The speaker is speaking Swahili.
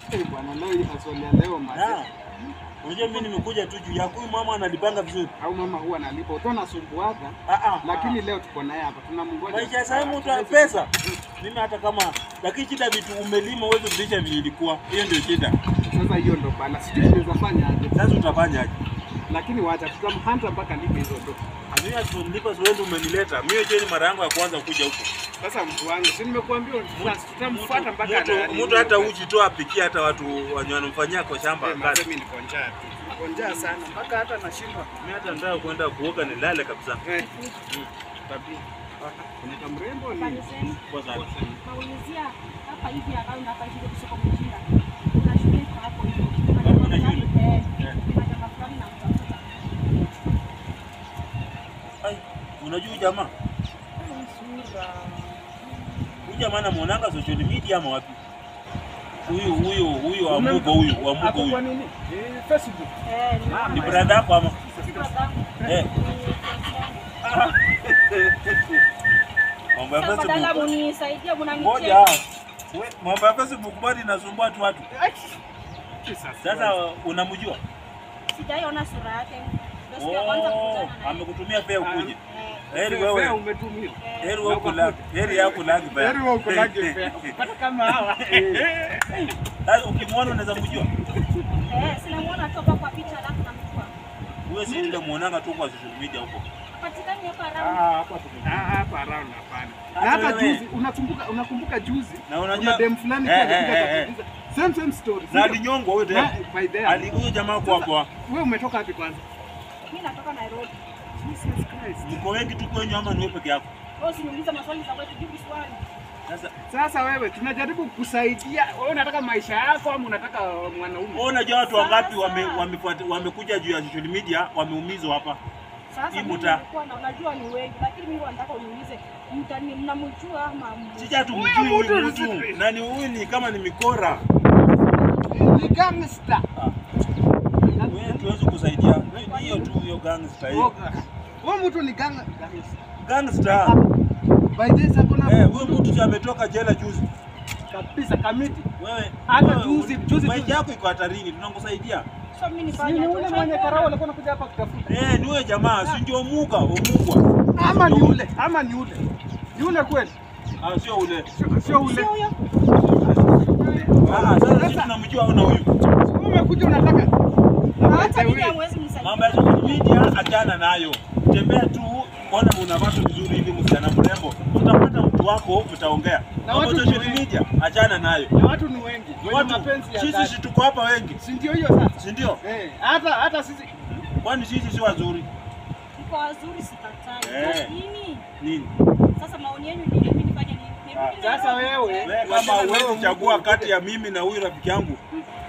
Eh, bwana leo hii maswali ya leo Na, mazee. unajua mimi nimekuja tu juu yako. Huyu mama analipanga vizuri. Au mama huwa analipa. Utaona nasumbuaga. Ah ah. Lakini leo tuko naye hapa. Tunamngoja. maisha sasa mtu ana pesa. Mimi hata kama lakini shida vitu umelima uweze kurudisha vile ilikuwa. Hiyo ndio shida. Sasa hiyo ndo bala. Sijui tunaweza fanya aje. Sasa utafanya aje? Lakini wacha tutamhanta mpaka lipe hizo ndo. Mimi atunipa wewe umenileta. Mimi je ni mara yangu ya kwanza kuja huko. Sasa mtu wangu, si nimekuambia tutamfuata mpaka Mtu mtu hata uji tu apikie hata watu wenye wanamfanyia kwa shamba Eh, kazi. mimi niko njaa tu. Niko njaa sana mpaka hata nashindwa. Mimi hata nataka kwenda kuoga nilale kabisa. Eh. Tabii. Kuna mrembo ni Kanisani, Kwa sababu naulizia hapa hivi around hapa hivi ndio kusoko mjinga. Kuna shule iko hapo hivyo. Kuna Hapo jamaa kuna fulani, shule? eh, Eh. kuna jamaa fulani namtafuta. ai unajua huyu jamaa? Sura. Huyu jamaa namuonanga social media ama wapi? Huyu huyu huyu wa Mugo huyu wa Mugo Hapo kwa huyu. nini? Eh, Facebook. Eh, Ah, Ni brother yako ama? Eh. Mambo ya Sasa badala Facebook. munisaidie Ngoja. mnanicheka. We, Mambo ya Facebook bado inasumbua tu watu. Sasa unamjua? Sijaiona sura yake. Ndio siku ya kwanza Oh, kukutana naye. amekutumia fea ukuje. Eh, Heri Fea wewe. umetumia. eh. Heri wewe kulagi. Heri yako lagi baya. Heri wewe uko lagi fea. Kupata kama hawa. Sasa ukimwona unaweza mjua. Eh, sinamuona toka kwa picha alafu namjua. Huyo si ndio muonanga tu kwa social media huko. Patikani hapa Ah, around. hapa tuko- ah, hapa around hapana. Na Hata hata wewe. juzi unakumbuka unakumbuka juzi Na unajua kuna dem fulani Eh, pia eh, alikuja eh, eh. akatuuliza same same story. Na sio? alinyongwa huyo Na, tena. by the Ali huyo jamaa kwa kwa. wewe umetoka wapi kwanza? Mimi natoka Nairobi. Jesus Christ. Mko wengi tu kwenyu ama ni wewe peke yako? Wewe usiniulize maswali za kwetu jibu swali. Sasa Sasa wewe tunajaribu kusaidia. Wewe unataka maisha yako ama unataka mwanaume? wewe unajua watu wangapi Sasa. wame, wamefuata wamekuja juu ya social media wameumizwa hapa. Sasa Hii mimi muta. nilikuwa na unajua ni wengi lakini mimi nataka uniulize mtani mnamjua ama mjui? Sija tumjui Huyu huyu mtu mtu. ni- Na ni huyu ni kama ni mikora. Ni gangster. Wewe tuwezi kusaidia. Wewe hiyo tu hiyo gangster hiyo. Wewe mtu ni gang gangster. Gangster. By this hakuna Eh, huyu mtu tu ametoka jela juzi. kabisa kamiti. Wewe Hata wewe, juzi- un- juzi- maisha juzi. yako iko hatarini. Tunakusaidia. So mimi Si nifanye ni aje? ule mwenye karao alikuwa anakuja hapa kutafuta. Eh, ni huyo jamaa, si ndio muga, umugwa. Ama ni ule, ama ni ule. Ni ule kweli? Ah, sio ule. Sio- Sio ule. Sio huyo? Ah, sasa sisi tunamjua au na huyu. Wewe umekuja unataka Hata mimi hamwezi msaidia. Mambo ya social media achana nayo. Tembea tu, ona unavaa tu vizuri hivi msichana mrembo. Utapata mtu wako mtaongea. Na Mambo ya watu ni social wengi. media achana nayo. na watu ni wengi. Wenye Watu mapenzi ya sisi dhati. si tuko hapa wengi. Si ndio hiyo sasa? Si ndio? Eh, hata hata sisi Kwani sisi si wazuri? Mko wazuri sikatai. Eh. Nini? Nini? Sasa maoni yenu ni mimi nifanye nini? Nirudi sasa Nairobi? wewe Wewe kama huwezi chagua kati ya mimi na huyu rafiki yangu,